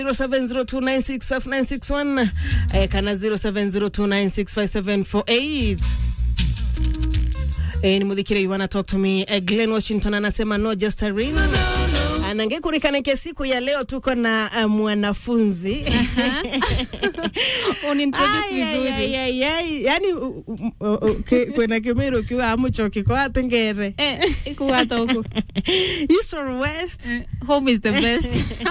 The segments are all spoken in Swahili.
0702965961 eh, kana 0702965748 eh, ni muthikire you wanna talk to me eh, Glenn Washington anasema no just a ring anangekurikana siku ya leo tuko na uh, mwanafunzi unintroduce Ai, ai, vizuri ai, ai, ai. yani u- u- u- u- ki- kwena kimiro ukiwa amuchoki kwa tengere eh ikuwata huku east or west Eh, home is the best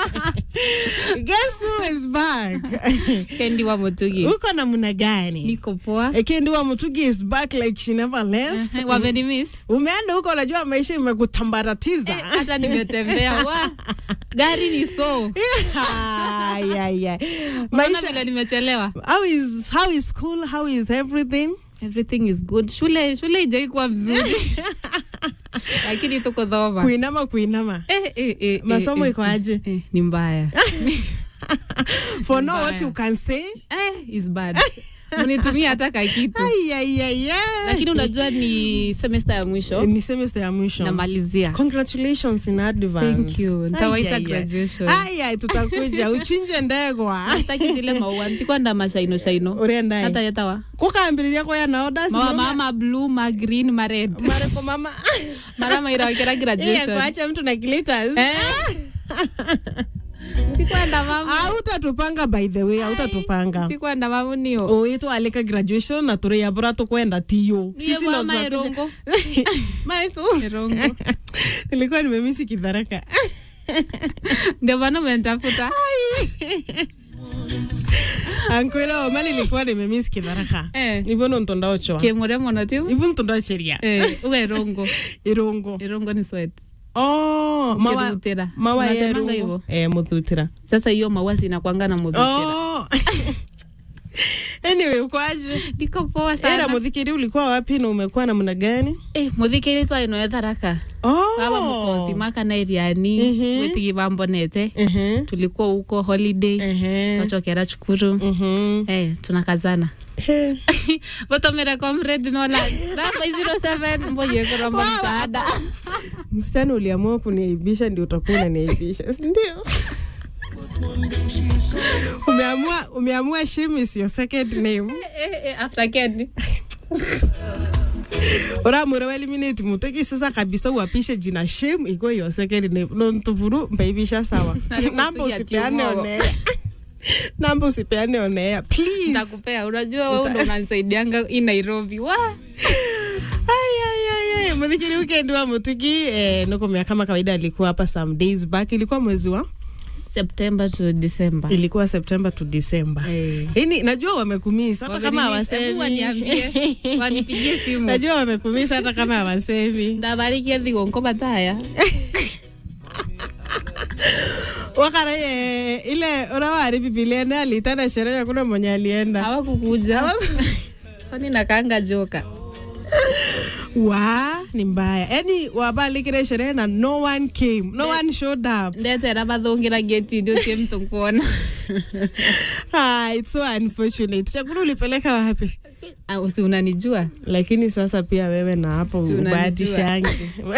guess who is back kendi wa mutugi uko namna gani niko poa Eh, kendi wa mutugi is back like she never left Eh, wamenimiss umeenda huko unajua maisha imekutambaratiza Eh, hata nimetembea wa gari ni so Ai, ai, ai. maisha maisha vile nimechelewa how is how is school how is everything everything is good shule shule ijaikuwa mzuri lakini tuko dhoma kuinama kuinama eh, eh, eh, masomo eh, iko aje eh, ni mbaya for now what Mbaya. you can say eh, is bad mnitumia hata kakitu Ai, ai, ai, ai. lakini unajua ni semester ya mwisho ni semester ya mwisho namalizia congratulations in advance Thank you. Nitawaita Ai, ai, ai. graduation. Ai, ai, tutakuja uchinje ndegwa sitaki zile maua ntikwenda mashaino shaino urenda hata yetawa kukambiriria kwa yana orders mawa mama blue ma green ma red mareko mama mara maira wakira Iya, graduation kuacha mtu na glitters eh ntikwenda mamu autatupanga by the way autatupanga ntikwenda mamu nio uitwalika graduation na turi yabura tukwenda tiyo niye ndo bwa tutakuja- maerongo Michael. erongo nilikuwa nimemisi kidharaka ndio maana umentafuta ankwira oma nilikuwa nimemisi kidharaka eh ivono ntondaochoa kemure mono tiu ivo ntondacheria eh uga erongo irungu erongo ni sweat oh mawa Ukirutira. mawa ya Unasemanga irungu hivyo? eh muthutira sasa hiyo maua zinakwanga na muthukira oh anyway ukwaje ndiko poa era sana muthikiri ulikuwa wapi na umekuwa namna gani eh muthikiri twainoe tharaka oh baba mukothi makana iriani Mhm. wetigi bambonete ehe tulikuwa huko holiday ehe twachokera cukuru mhm eh tunakazana He. votomera comrade nola ramba 07 mboye kuromba msaada msichana uliamua kuniaibisha ndio utakuwa unaniaibisha si ndio umeamua umeamua shame is your second name eh, eh, after kendi uramure waeliminate muteki sasa kabisa uapishe jina shame ikuwe your second name nontuvuru mbaibisha sawa Nalikuwa namba tu ya usipeane Timogo. onea namba usipeane onea please ntakupea unajua wewe ndo unanisaidianga i nairobi wa Ayayayay, muthikiri weekend wa mutugi eh, nukumia kama kawaida alikuwa hapa some days back ilikuwa mwezi wa september to december ilikuwa september to december Eh. ini najua wamekumisa hata kama Wamenimi- hebu hawasemi waniambie wanipigie simu najua wamekumisa hata kama hawasemi ndabarikie thigonko bataya wakara ye ile urawari bibilia ne aliitana sherehe hakuna mwenye alienda hawakukuja kwani nakanga joka wa ni mbaya yani wabalikire sherehe na no one came no one showed up ndetera bathungira geti ndio tie mtu kuona ah, it's so unfortunate chakula ulipeleka wapi Ah, usi unanijua lakini sasa pia wewe na hapo Si unanijua. ubahatishangi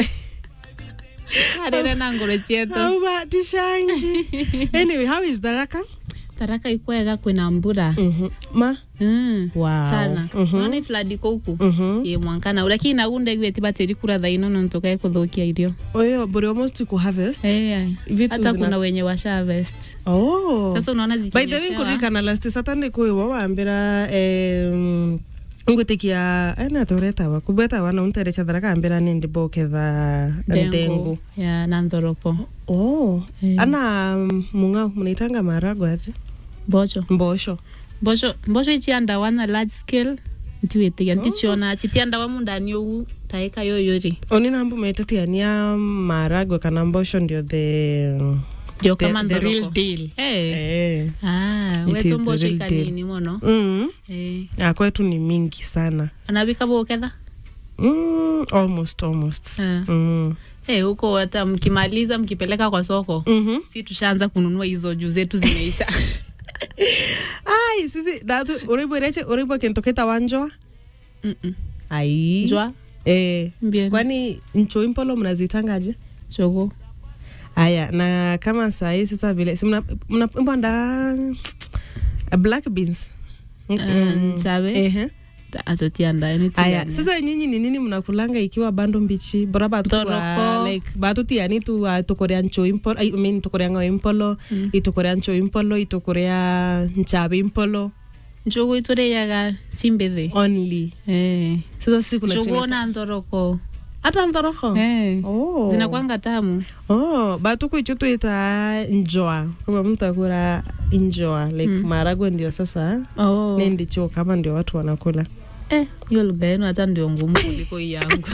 arere na ngoro cietu ubahatishangi anyway how is daraka taraka ikwega kwina mbura Mhm. ma Mm, Wow. sana Mhm. nona ifladi kouku Mhm. ye mwankana lakini naunda igweti batiri kura thaino nontukae kuthukia irio oyo but almost ku harvest Eh, Vitu hata zina- kuna wenye washa harvest oh sasa unaona by the way zikinyeshewa nkurikana last saturday kwiwa wambira em, ngutikia enatũretawa kubwetawa na unterecha tharaka ambira nindi boketha ndengu ndengu ya na nthoropo oh Eh. ana mung'au mnaitanga marago ati mboco mbosho mboco mboco ichiandawa na large scale ntiwitiga ntichiona chitiandawa mundani ou taika yoyori oni nambu metetiania maragwe kana mbosho ndio the ndio the, kama the real nthoroko deal Eh. eh. Ah, It is wetu the mboco real deal. ikanini muno mm. Eh. Ah, kwetu ni mingi sana anabika boketha mm, almost almost Ah. mm. Eh, huko hata mkimaliza mkipeleka kwa soko mm-hmm. si tushaanza kununua hizo juu zetu zimeisha ai sisi datu uribwireche uribwe kintu kitawanjwa Mm-mm. ai njwa eh, mbien kwani ncho impolo mnazitangaje chogo aya na kama sahii sasa vile si mna- mna- mbanda black beans Mm, mm. nchabe Ehe. atotiandae aya sasa nyinyi ni nini mnakulanga ikiwa bando mbichi bora batutua Thoroko. like batutiani tu uh, tukorea ncho impolo I mean tukorea ngao impolo Mm. itukorea ncho impolo itukorea nchabe impolo njugu itureyaga chimbithi only Eh. sasa siku njugu ona nthoroko hata nthoroko Eh. oh. zinakwanga tamu oh batuku icho tuita njoa kwa mtu akura njoa like Mm. maharagwe ndio sasa oh. ni ndicho kama ndio watu wanakula Eh, hiyo lugha yenu hata ndio ngumu kuliko hii yangu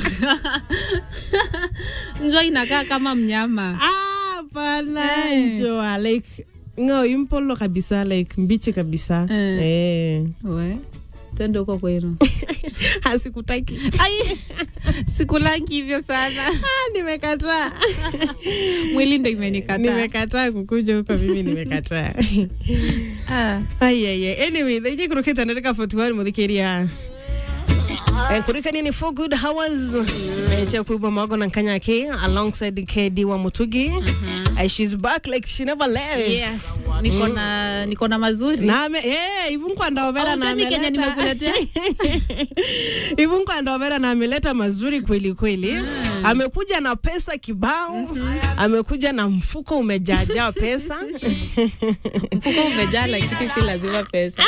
njua inakaa kama mnyama hapana Eh. njoa like ngao impolo kabisa like mbichi kabisa Eh. eh. we twende huko kwenu hasikutaki ai sikulangi hivyo sana Ah, nimekataa mwili ndo imenikataa nimekataa kukuja huko mimi nimekataa Ah. aiaia anyway thaije kurukita ndarika 41 muthikiria kurikania ni four good hours cha kuibwa mago na nkanyaki alongside kd wa mutugi Eh, she's back like she never left yes niko na niko na mazuri name eh ivu nkwandovera na Hausemi Kenya ameleta nimekuletea? ivu nkwandovera na ameleta mazuri kweli kweli amekuja na pesa kibao amekuja na mfuko umejaajaa pesa mfuko umejaa lakini si lazima pesa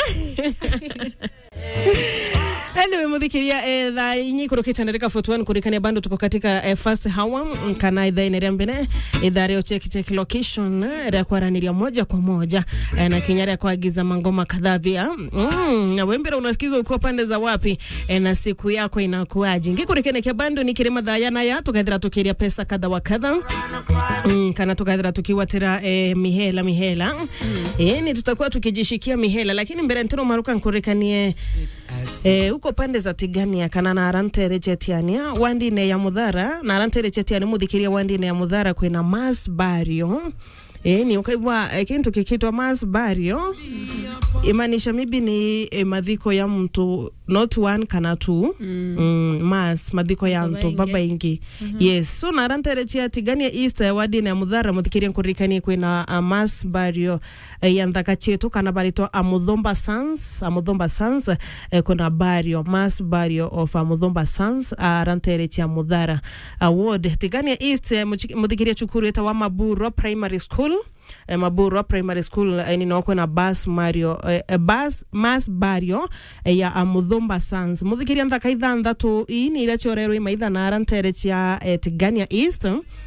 anyway muthikiria eh, thaa inyi kurukite ndarika 41 kurikania bando tuko katika eh, first hour mm, kana ithaa ine ria mbere ithaa ria check check location eh, ria kwaraniria moja kwa moja eh, na kinya ria kuagiza mangoma kadhaa pia mm, na wembera unasikiza ukiwa pande za wapi eh, na siku yako inakuaje ngikurikene kia bando ni kirima thaya naya tukaithira tukiria pesa kadha wa kadha mm, kana tukaithira tukiwatira eh, mihela mihela mm. eh, ni tutakuwa tukijishikia mihela lakini mbere ntino maruka nkurikanie Eh, uko pande za tigania kana na arantere chetiania wandine ya muthara na arantere chetiani muthikiria wandine ya muthara kwina mas bario Eh, ni ukaigwa eh, kintu kikitwa mas bario imaanisha maybe ni eh, mathiko ya mtu not one kana two mm. Mm, mas mathiko ya Baba mtu ingi. baba ingi yes so na arantere chia tigania east eh, wandine ya muthara muthikiria nkurikanie kwina uh, mas bario eh, ya nthaka chetu kana baritwa amuthomba sons amuthomba sons eh, kuna bario mass bario of amuthomba sons arantere chia muthara award tigania east eh, muchi- muthikiria cukuru eta wa maburo primary school eh, maburo primary school eh, nino kwina bas mario eh, eh, bas mass bario eh, ya amuthomba sons muthikiria nthaka ithanthatu ii ni iria ciorerwo imaitha na arantere chia eh, tigania east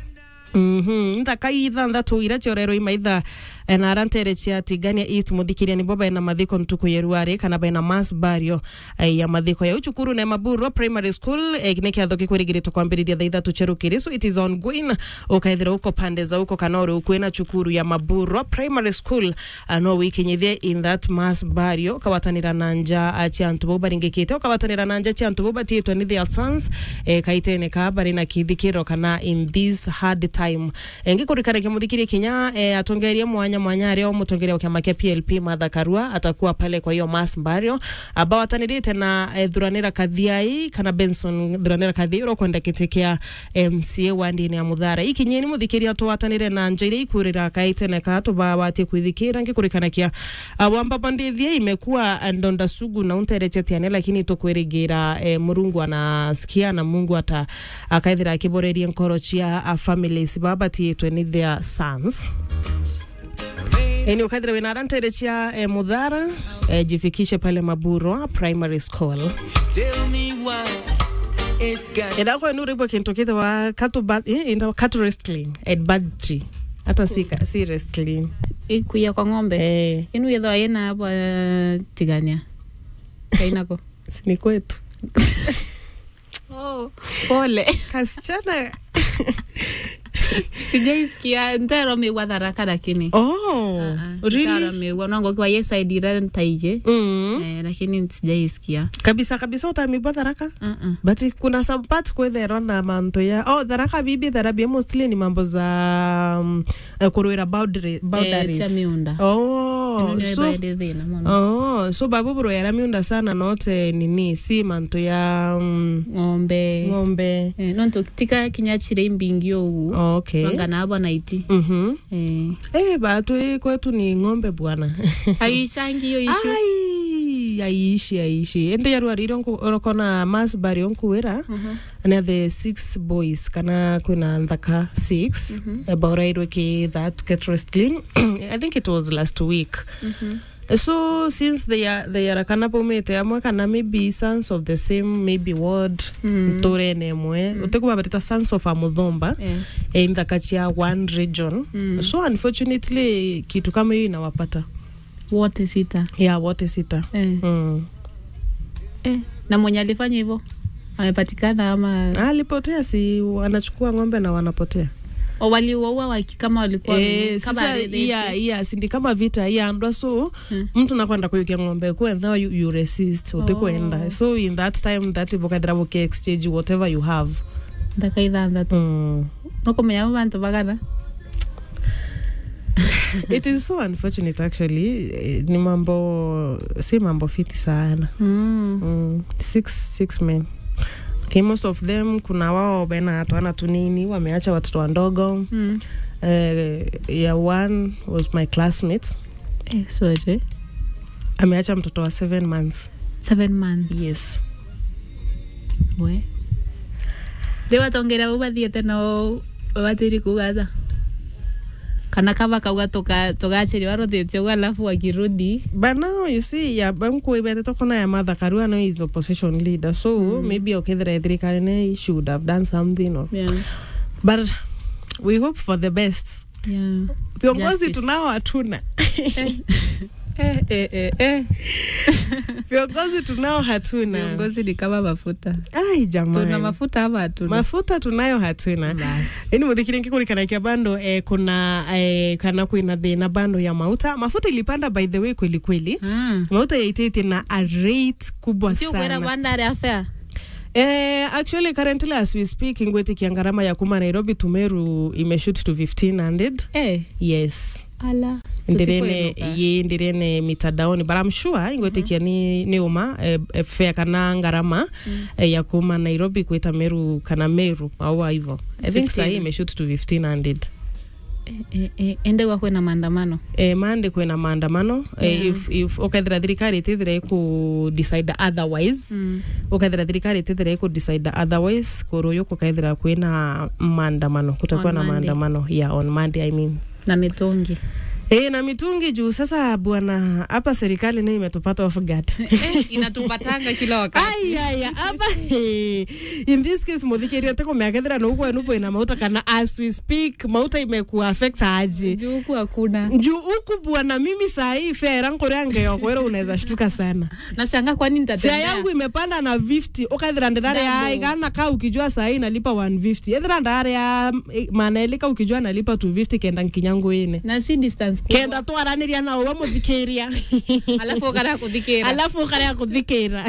Mhm nthaka ithanthatu iria ciorerwo imaitha eh, na arantere cia tigania east muthikiria ni boba ena mathiko ntuku yeruari kana bena mass bario eh, ya mathiko ya uchukuru na maburo primary school eh, ni kiatho gikwirigiritwo kwambiriria thaa ithatu cherukiri so it is ongoing ukaithira uko pande za uko kana uri ukwina chukuru ya maburo primary school uh, no wikinyithie in that mass bario ukawatanira na nja uh, cia antu bau baringikite ukawatanira na nja cia antu bau batiitwe ni their sons eh, kaitene ka bari na kithikiro kana in this hard time eh, ngikurikanagia muthikiri kinya eh, atongeria mwanya mwanya aria umutongeria kiama kia PLP Martha Karua atakuwa pale kwa hiyo mass bario ambao atanirite na eh, thuranira kathiai kana Benson thuranira kathiai urokwenda kiti kia MCA wandini ya muthara ikinyeni muthikiria twatanire na nja iria ikurira kaitene ka tubawatie kwithikira ngikurikanagia uh, wamba ndithie imekuwa uh, ndonda sugu na unterechetiane lakini tukwirigira eh, murungu anasikia na mungu ata akaithira akiborerie nkoro cia uh, families babatiitwe ni their sons Eni ukaithira wina arantere cia eh, muthara eh, jifikishe pale maburo primary school Tell me why it got endakwa nuribwa kintu kithiwa katu ba- eh, enda- katu wrestling at badji hata si, ka- si wrestling ikuia kwa ng'ombe eh, inu yethwa ina hapa tigania kainako si ni kwetu oh, pole kasichana sijaisikia ntero miwa tharaka lakini oh, really? miwa nango kwa ye side ira ntaije mm. eh, lakini sijaisikia kabisa kabisa utamibwa tharaka uh-uh. but kuna some part kwetherwa na manto ya oh tharaka bibi therapy mostly ni mambo za um, uh, kurwira boundary, eh, boundaries cha miunda oh oh nä so baende thä na må oh so babuburo yaramiunda sana note nini si manto ya mm, ng'ombe ng'ombe Eh, no ntå tika kinya chire imbingi å gu okay wanganaba naiti mhm Eh. eh batu hii kwetu ni ng'ombe bwana aishangi iyo ishu ai aiishi aiishi ende yarwarire orokona masbari onkuwira na the six boys kana kwina nthaka six baurairwe ki that get wrestling i think it was last week so since they are they are kana paumite amwe kana maybe sons of the same maybe ward Mm. nturene emwe utikuva barita sons of amuthomba Yes. e nthaka cia one region so unfortunately kitu kama hiyo inawapata wote sita ya wote sita eh. mm. Eh. na mwenye alifanya hivyo amepatikana ama alipotea si wanachukua ng'ombe na wanapotea o waliuaua waki kama walikuwa Eh, kama sasa redhe- iya iya sindi kama vita iyandwa so Mm. mtu nakwenda kuyukia ng'ombe kwentha you, you resist utikwenda Oh. so in that time that ivokathira vuki exchange whatever you have ndaka ithanthatu mm. nokumenya bantu bagana it is so unfortunate actually Eh, ni mambo si mambo fiti sana mm. mm. six, six men okay, most of them kuna wao bena twana tunini wameacha watoto wandogo Mm. uh, yeah, one was my classmate Eh, sorry ameacha mtoto wa seven months seven months yes we rä watongera u bathiäte no watiri kugatha kana kava kauga tågacä warå thä tie u alafu wakirudi but now you see ya bamkuibete tokona ya mother karua no is opposition leader so mm. maybe okethira thirikari ne should have done something or, yeah. but we hope for the best Yeah. viongozi Justice. tunao hatuna Eh, eh, eh, eh. viongozi tunao hatuna viongozi ni kama mafuta ai tuna jamani mafuta ama hatuna mafuta tunayo hatuna Basi. ini muthikiri nkikurikanakia bando eh, kuna eh, kana kwina thina bando ya mauta mafuta ilipanda by the way kweli kweli Mm. mauta yaitĩtie na a rate kubwa Ti ukwĩra sana bandari affair eh, actually currently as we speak ngwetikia ngarama ya kuma nairobi to meru imeshoot to 1500 eh yes ala ndirene Tutikwĩruka. ye ndirene mitadaoni but I'm sure ingwetikia ni, ni uma eh, eh, fare kana ngarama eh, ya kuma nairobi kwita meru kana meru au hivyo i think 15. sahii imeshoot to 1500 Eh, eh, eh, ende gwa kwĩna maandamano eh, mande kwina maandamano eh, Yeah. if, if ukethira thirikari itithira iku decide otherwise Mm. ukethira thirikari itithira iku decide otherwise kuruyu kukaithira kwina maandamano kutakuwa On na Monday. maandamano yeah, on Monday I mean na mitungi Eh, na mitungi juu sasa bwana hapa serikali nayo imetupata off guard eh, inatupatanga kila wakati ayaya hapa eh, in this case muthikiria tiko meakethira nuko enupo ina mauta kana as we speak mauta imekuwa affect aje juu huku hakuna juu huku bwana mimi saa hii fea rankoria ngeo kwera unaweza shtuka sana nashanga kwani fea nitatembea yangu imepanda na 50 ukaithira ndirare ya Double. igana ka ukijua saa hii nalipa 150 ethira ndare ya manaelika ukijua nalipa 250 kenda nkinyangu ine na si distance kubwa. kenda twaraniria nao wamuthikiria alafu ukara kuthikira alafu ukaria kuthikira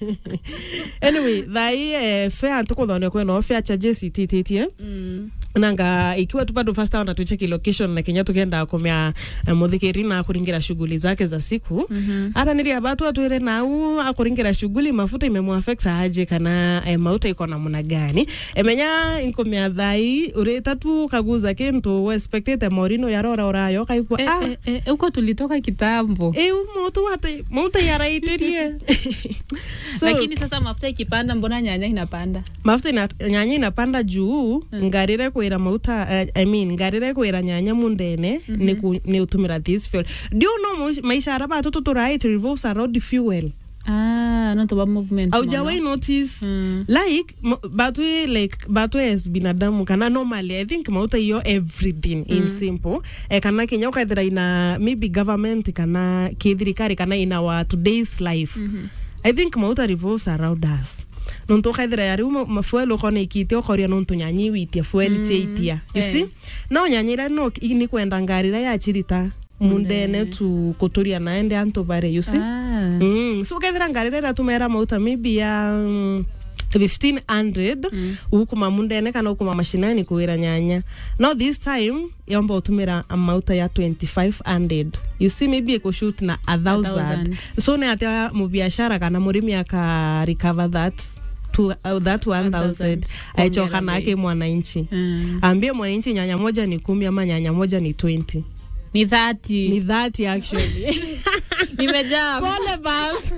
anyway thai eh, fea ntukuthone kweno fea charges itititie mm. nanga ikiwa tu bado fasta ona tucheki location na kenya tukenda kumya eh, muthikiri na kuringira shughuli zake za siku Mhm. araniria batu atwire nau akuringira shughuli mafuta imemwaffect aje kana eh, mauta iko namna gani emenya inkumya thai urita tu kaguza kintu wespectate morino yarora orayo kaikwa eh, ah eh, eh, huko tulitoka kitambo eu mauta wate mauta yaraitirie so lakini sasa mafuta ikipanda mbona nyanya inapanda mafuta ina, nyanya inapanda juu mm. ngarire kwira mauta uh, I mean ngarire kwira nyanya mundene mm -hmm. ni, ku, ni utumira this fuel do you know mu- maisha ara batoto turai it revolves around fuel ah, notoba movement aujawai notice Mm. like m- batu like batu as binadamu kana normally i think mauta iyo everything in simple eh, kana kenya ukaithira ina maybe government kana kithirikari kana in our today's life i think mauta revolves around us nontu ukaithira yari mafuel ukona ikite ukoria nontu nyanyi witia fuel mm. chaitia you eh. see no nyanyi ira no i- ni kwenda ngari ira yachirita mundene tu kuturia naende antu bare you see ah. Mm, so ukethira ngari rira tumera mauta maybe ya mm, 1500 mm. ukuma mundene kana ukuma mashinani kuwira nyanya now this time yomba utumira mauta ya 2500 you see maybe ikushut na a thousand thousand. so ni atia mubiashara kana murimi aka recover that to, uh, that 1000 1000 aichoka Kuongera nake mwananchi Mm. ambie mwananchi nyanya moja ni kumi ama nyanya moja ni 20 ni thati ni 30 actually nimejaa pole bas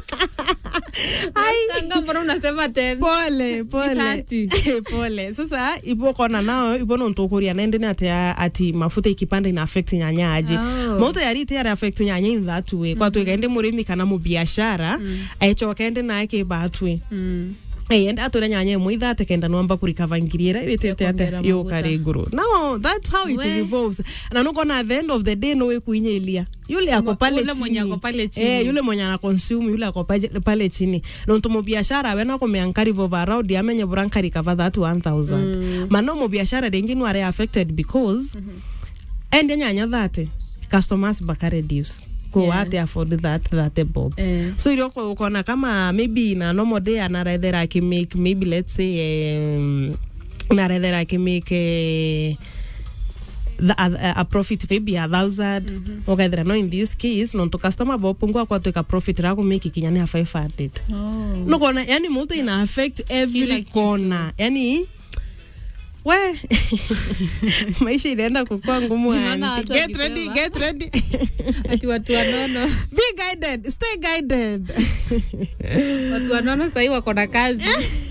Kanga, mbona unasema ten pole pole thati. pole sasa ipo kona nao ipo nontukuria nende ni ati ati mafuta ikipanda ina affect nyanya aje Oh. mauta yari ti yari affect nyanya in that way kwa tu kaende murimi kana mu biashara aichoka ende nake batwe Mm. Hey, ende atwira nyanya imwe ithate kenda nwamba kurikava ngiri ira witete ate Kuongera yo maguta. kare iguru no that's how it We. revolves na nukona at the end of the day no kuinyelia yule ako pale Yule mwenye chini ako pale chini. eh yule mwenye ana consume yule ako pale- pale chini nontu mu biashara we no kumeankari vova around amenye burankari kava that 1000 mano mu biashara dengi no are affected because ende nyanya thate customers baka reduce ko Yes. ate afford that that bob Eh. so ile uko ukona kama maybe na normal day anarether akimake maybe let's say um, narether akimake eh, the, a, a profit maybe a thousand mm -hmm. ukaithira no in this case nontu customer bopungua kwatwika profit rakumake kinya ni a 500 Oh. nukona yani multi ina affect every Kila kitu. corner yani we maisha inaenda kukua ngumu Nimeona aunty. watu get ready, wakisema. get ready. ati watu wanono be guided stay guided watu wanono sahii wako na kazi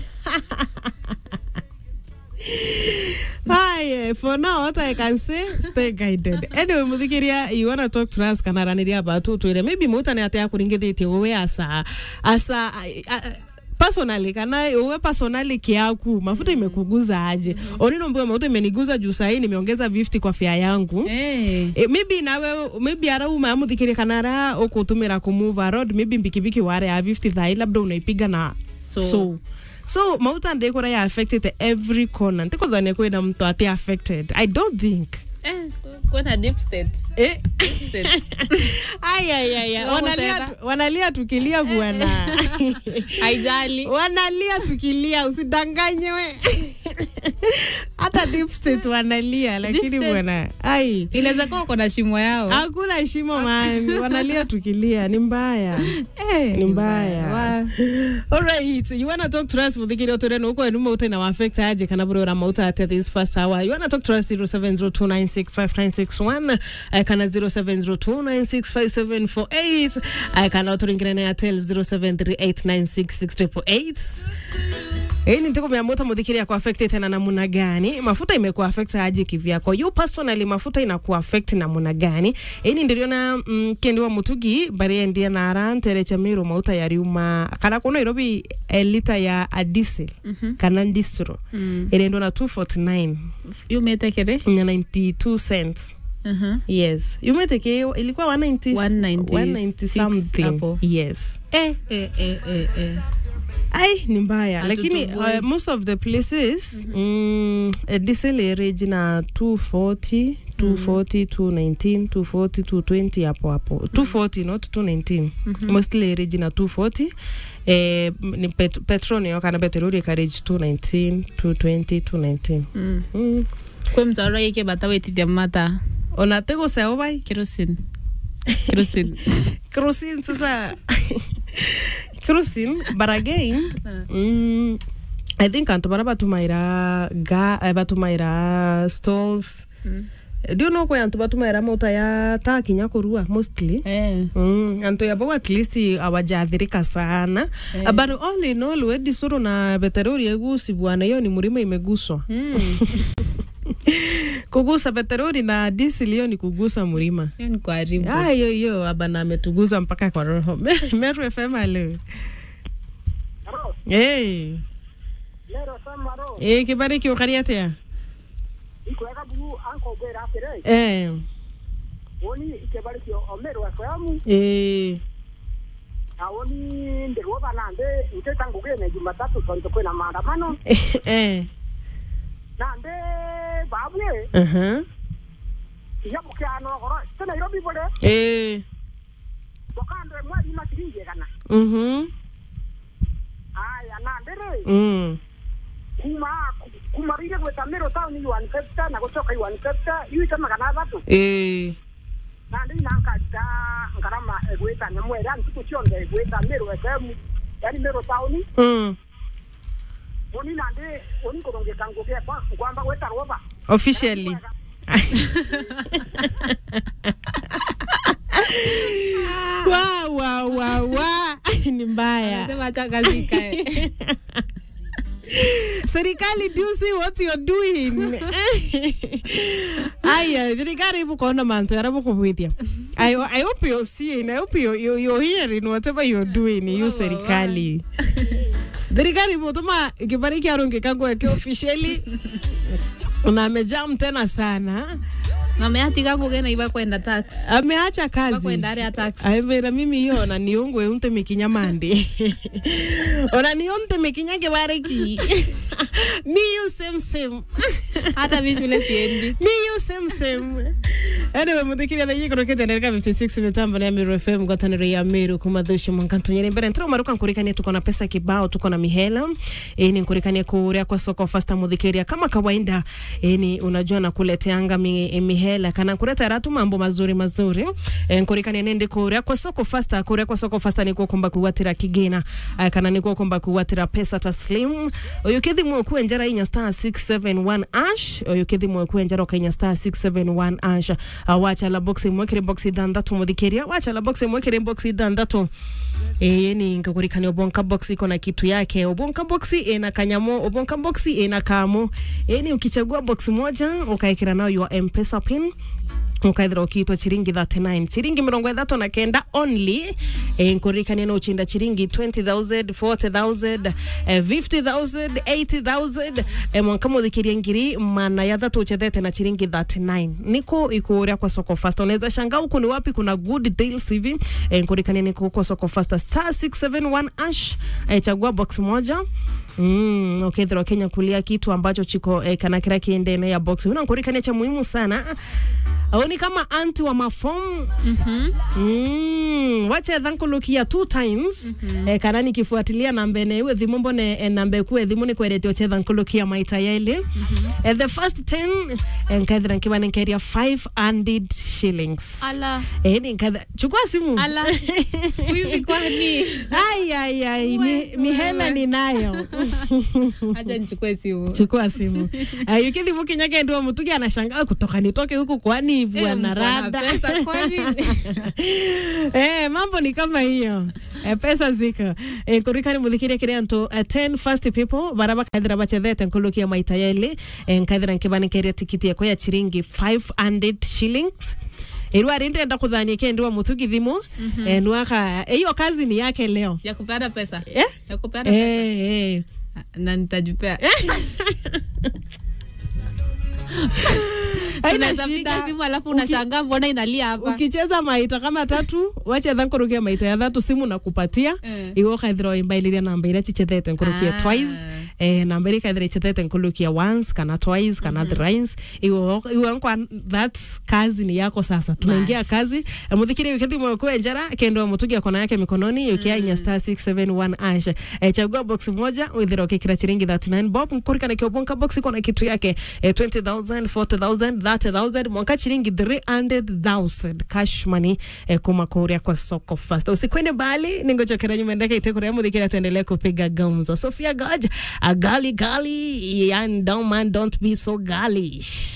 Hi, for now, what I can say, stay guided. Anyway, muthikiria, you wanna talk to us kana raniria about twire. Maybe muta ni atia kuringithitie wewe asa asa uh, personally kana wewe personally kiaku mafuta imekuguza aje onino mbwe mafuta imeniguza juu sahii nimeongeza 50 kwa fia yangu Eh. E, maybe nawe maybe ara uma muthikiria kana ara ukutumira kumove road maybe mbikibiki ware ya 50 thai labda unaipiga na So. so so mauta ndikura ya affected every corner ntikuthania kwina mtu ati affected i don't think Eh, kwena deep state. eh State. ayayaya Wao wanalia, husema- tu- wanalia tukilia bwana haijali wanalia tukilia usidanganywe hata deep state wanalia lakini state. bwana ai inaweza kuwa wako na shimo yao hakuna shimo man wanalia tukilia ni mbaya Eh, ni mbaya. Wa- Alright, you wanna talk to us muthikiri uturene uko enu mauta na affect aje kana bro ra mauta at this first hour. You wanna talk to us 0702965961 uh, kana 0702965748 uh, kana uturingire na Airtel 0738966888 hii ni ntiko vya moto muthikiri ya kuaffect tena namuna gani mafuta imekuwa affect aje kivyako you personally mafuta inakuwa affect namuna gani ini ndiriona mm, kendi wa mutugi bari endia na arantere cha miru mauta ya riuma kana kuno irobi e lita ya a diesel kana distro Mm. iliendo na 249 yumetekere na 92 cents Mhm. yes yumeteke ilikuwa 190 196 190 something hapo. yes Eh, eh, eh, eh, eh. ai ni mbaya lakini Hatutoboi. uh, most of the places mm, uh, diesel average na 240 240 219 240 220 hapo hapo 240 not 219 mostly average na 240 eh, m- ni pet, petrol niyo kana petroli carriage 219 220 219 Mm. mm. kwe mtu aroike bata wetithia mata ona tego sao bai kerosene kerosene kerosene sasa kerosene but again mm, i think antu bara batumaira ga eh, batumaira stoves Mm. ndio no kwe antu batumaira mauta ya taa kinya kurua mostly Eh. Mm, antu yabo at least awajathirika sana Eh. but all in all wedi suru na peteroli egusi bwana hiyo ni mlima imeguswa Mm. kugusa peteroli na diesel hiyo ni kugusa mlima Hiyo ni kuharibu Ah, hiyo hiyo abana ametuguza mpaka kwa roho Meru FM alo hey. lero samaro Eh, kibari kiukari atia ikwega buru anko gwera atere eh. woni ikebari kio omero FM Eh. na woni ndirwo banande ute tangu gene jumatatu tonto kwena maandamano eh. nande babwe Uh-huh. iya mukiano goro te Nairobi bore Eh. wakando mwari makiringe kana Mhm. aya nande ndiri mm. kuma kuma rire gweta mero town i 150 na gucoka i 150 yuite magana athatu eh. na ndi nankarita ngarama egwita nyamwere ani tuku cionthe egwita mero fm yani mero town mm. uni nandi uni kurungika ngugia kwa kwamba gweta roba officially wa wa wa wa ni mbaya Sema acha kazi ikae. serikali do you see what you're doing aya thirikari ibukuona mantu yara bukubwithia I, I hope you're seeing I hope you're, you're, you're hearing whatever you're doing you serikali thirikari ibutuma kibari kia rungika gweke officially na amejam tena sana Ngameatiga kugena iba kwenda tax. ameacha Iba kazi kwenda area tax. aivira mimi hiyo ona niungwe unte mikinya mandi ona nionte mikinya kibariki mi you same same Hata mimi shule siendi. mi you same same anyway muthikiria thaiyä kå rå kä ndereka 56 mitambo ya Meru FM ngwatanĩro ya Meru kuma thushu mwankantonyere mbere ntira maruka nkurikania tuko na pesa kibao tuko na mihela e, ni nkurikania kuria kwa soko fasta muthikiria kama kawaida e, ni unajua na kuleteanga mi, e, mihela kana kureta ratu mambo mazuri mazuri e, nkurikania nende kuria kwa soko fasta kuria kwa soko fasta ni kukumba kuwatira kigina e, kana ni kukumba kuwatira pesa taslim uyu kithi mwe kuenjera inya star 671 ash uyu kithi mwe kuenjera ukainya star 671 ash uh, wacha la box mwekere box ithandatu muthikiria wacha la box mwekere box ithandatu ĩĩ ni ngakurikania ubonka box iko na kitu yake ubonka box ina kanyamo ubonka box ina kamo ĩĩ ni ukichagua box moja ukaikira nayo your mpesa pin ukaithira ukiitwa chiringi 39 chiringi mirongo ithatu na kenda only e, nkuririkania no uchinda chiringi 20000 40000 eh, 50000 80000 e, mwanka muthikiria ngiri mana ya thatu uchethete na chiringi 39 niko ikuria kwa soko fasta unaweza shanga huku ni wapi kuna good deals hivi e, nkuririkania niko kwa soko fasta star 671 ash e, chagua box moja Mm, ukethira okay, Kenya kulia kitu ambacho chiko eh, kana kira kiendene ya box unankurikania cha muhimu sana au ni kama anti wa mafom mm, wacha thankulukia two times eh, kana nikifuatilia nambe ne iwe thimu mbone eh, nambe kuwe thimu ni kwerete oche thankulukia maita yaili eh, the first 10 eh, nkaithira nkiba ninkeria 500 shillings Ala. eh, ni nkaithira chukua simu Ala. Siku hizi kwani? ai ai ai mi, mihela ninayo Acha nichukue simu. chukua simu uh, yukithimu kinyake ndio mutugi anashangaa kutoka nitoke huku kwani Eh, bwana mko na rada pesa kwani? eh, mambo ni kama hiyo eh, pesa ziko eh, kurikani muthikiria kiria ntu uh, 10 first people bara bakaithira bachethete nkulukia maita yeli eh, nkaithira nkibanikeria tikiti yako ya chiringi 500 shillings irwa rindi enda kuthania kendiwa mutugi thimu mm -hmm. eh, nwaka hiyo kazi ni yake leo Ya kupeana pesa. eh? Ya kupeana pesa. Eh, eh. Na nitajipea. Haina Unaweza shida. piga simu alafu unashangaa mbona inalia hapa. ukicheza maita kama tatu wachetha nkurukia maita ya thatu simu na kupatia Eh. iwe ukaithira imbailiria namba iria chichethete nkurukia Ah. twice eh, namba iria ikaithira ichethete nkulukia once kana twice kana thrice iwe iwe nkwa that's kazi ni yako sasa tunaingia kazi eh, muthikiri wikithi mwekwe njara kendo mutugia kona yake mikononi yukia inya star 671 ash eh, chagua box moja withira ukikira chiringi 39 bob nkurikana kiobonka box iko na kitu yake eh, 20000 40000 30000 mwanka chiringi 300000 cash money eh, kuma kuria kwa soko fast usikwende bali ningochokera nyuma ndeke itekuria muthikira tuendelee kupiga gumzo Sophia Gaj a gali gali and don't man don't be so galish